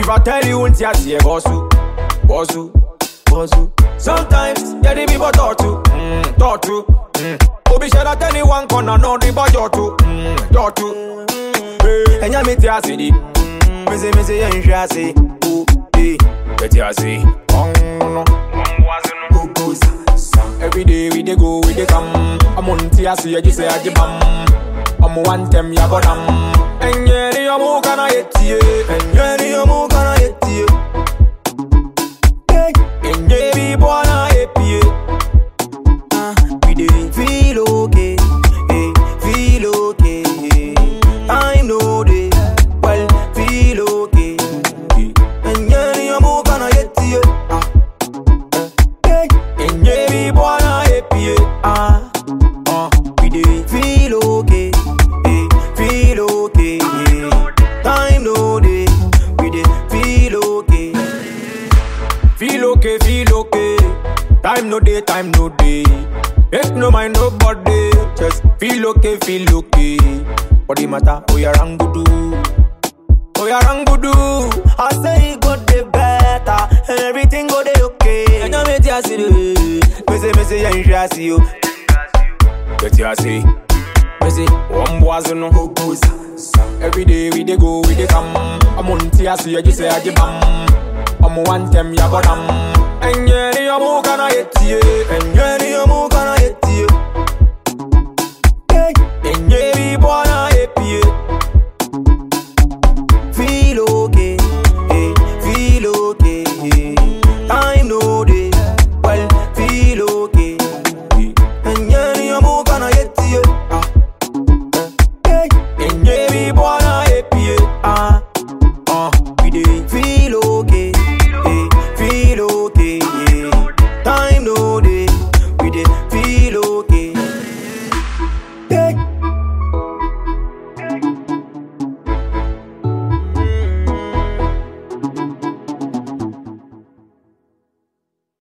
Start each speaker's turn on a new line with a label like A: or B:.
A: If I tell you, won't you see a bossu, bossu, bossu? Sometimes, yeah, the people talk to, mm, talk to, mm. Obi share that anyone corner, no, the boy talk to, mm, talk to. Hey, and ya me tia see di, me say me say yeah, you share see, oh, hey, me tia see, oh no, go go sa sa. Every day we dey go, we dey come. I'm on tia see, you say I give bam. I'm one them ya go dam. Enye ni omu kana yetie, enye ni omu kana yetie. Hey, enye bi bwana epie.
B: Ah, we dey feel okay, eh, feel okay. Time no dey, well, feel okay. And yeah, ni amu kana yeti, ah,
A: Hey, enye bi bwana epie.
B: ah, ah. We dey feel okay, eh, feel okay. Time no dey, we dey feel okay.
A: Feel okay, feel okay. Time no day, time no day. Make no mind nobody. Just feel okay, feel okay. Body matter, oh yeah, rangudu. Oh yeah, rangudu.
B: I say it go dey better, and everything go dey okay.
A: And you make you see the
B: Me say, me say, yeah, you should see you.
A: Get you see. Me say, one boys no go go sa sa. Every day we dey go, we dey come. I'm on tia see you say I bam. I'm one them ya go dam. Enye ni omu kana yetie, enye